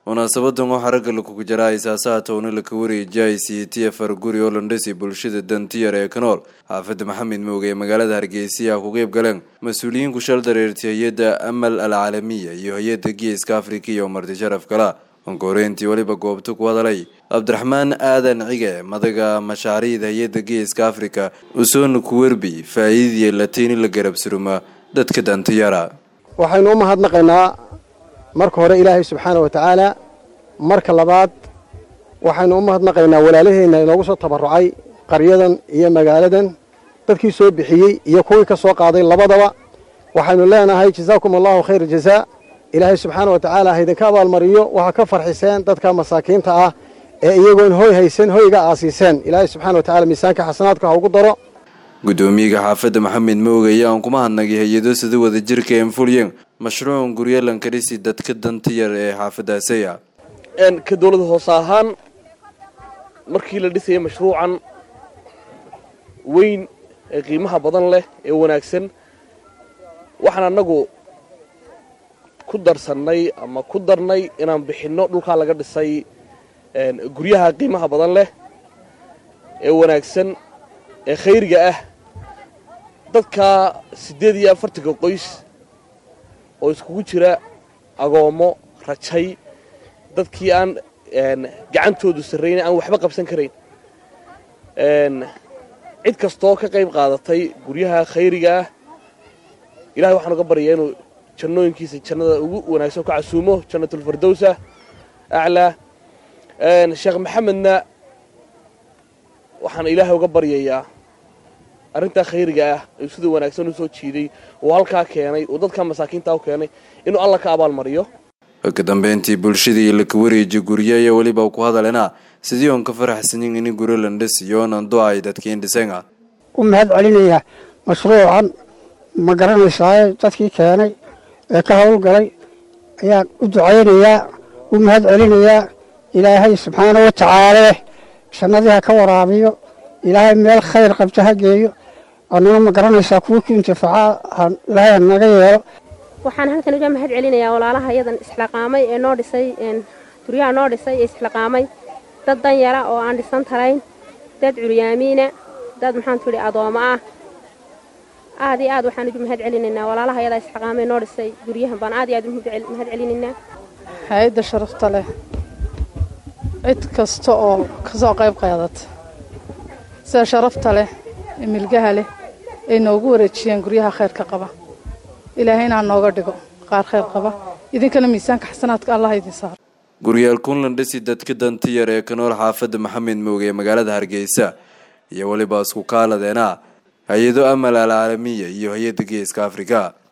munaasabadan waxaa ragga lakugu jaraa isaasaha towna laka wareejiyay c t afar guri oo landhasi bulshada dantiyar ee ka nool xaafada maxamed mooge ee magaalada hargeysa ku qeyb galeen mas-uuliyiin ku shal dareertay hay-adda amal al caalamiya iyo hay-adda geeska afrika iyo marti sharaf kala onkoreyntii weliba goobta ku hadalay cabdiraxmaan aadan cige madaga mashaariicda hay-adda geeska afrika usoona ku werbi faa-iidii latini la garabsuruma dadka dantiyara waxaynu u mahadnaqaynaa marka hore ilaahay subxaana wa tacaala marka labaad waxaynu u mahadnaqaynaa walaalaheenna inoogu soo tabarucay qaryadan iyo magaaladan dadkii soo bixiyey iyo kuwii ka soo qaaday labadaba waxaynu leenahay jazaakum allahu khayr jazaa ilaahay subxaana wa tacaala haydinka abaalmariyo waxaa ka farxiseen dadka masaakiinta ah ee iyagoon hoy haysan hoyga aasiiseen ilaahay subxana wa tacala miisaanka xasanaadka ha ugu daro gudoomiyaga xaafadda maxamed mooge ayaa aan kuma hadnagay hay-ado sida wada jirka enfulyen mashruucan guryalan karisi dadka danta yar ee xaafadaasaya ka dowlada hoose ahaan markii la dhisayay mashruucan weyn ee qiimaha badan leh ee wanaagsan waxaan annagu ku darsannay ama ku darnay inaan bixinno dhulkaa laga dhisay guryaha qiimaha badan leh ee wanaagsan ee khayriga ah dadka siddeed iyo afartanka qoys oo iskugu jira agoommo rajay dadkii aan gacantoodu sarrayn aan waxba qabsan karayn cid kastoo ka qayb qaadatay guryaha khayriga ah ilahay waxaan uga baryayaa inuu jannooyinkiisa jannada ugu wanaagsan ka casuumo jannatulfardowsa aclaa sheekh maxamedna waxaan ilaahay uga baryayaa arrintaa khayriga ah ayuu sida wanaagsan u soo jiiday oo halkaa keenay oo dadka masaakiintaa u keenay inuu alla ka abaalmariyo ka dambeyntii bulshadii laka wareeji guryo ayaa weliba ku hadalena sidii oon ka faraxsanin in guryo landhasiyoon ando ay dadkiin dhisenga u mahad celinaya mashruucan ma garanaysaa dadkii keenay ee ka howlgalay ayaan u ducaynayaa u mahad celinayaa ilaahay subxaana wa tacaala jannadii ha ka waraabiyo ilaahay meel khayr qabta ha geeyo annana ma garanaysaa kuwa ku intifaaca ilaahay ha naga yeelo waxaan halkan uga mahad celinayaa walaalaha iyadan isxilaqaamay ee noo dhisay guryaha noo dhisay ee isxilaqaamay dad dan yara oo aan dhisan tarayn dad curyaamiina dad maxaan tidhi adoommo ah aad iyo aad waxaan ugu mahad celinaynaa walaalaha iyadaa isxilaqaamay noo dhisay guryahan baan aad iyo aad ugu mahad celinaynaa hay-adda sharafta leh cid kasta oo ka soo qayb qaadata sida sharafta leh ee milgaha leh ay noogu wareejiyeen guryaha khayrka qaba ilaahayna nooga dhigo qaar khayr qaba idinkana miisaanka xasanaadka allah idin saaro guryaal kunlandhasi dadka danta yar ee ka nool xaafadda maxamed mooge ee magaalada hargeysa iyo weliba isku kaaladeena hay-ado amal al caalamiya iyo hay-adda geeska afrika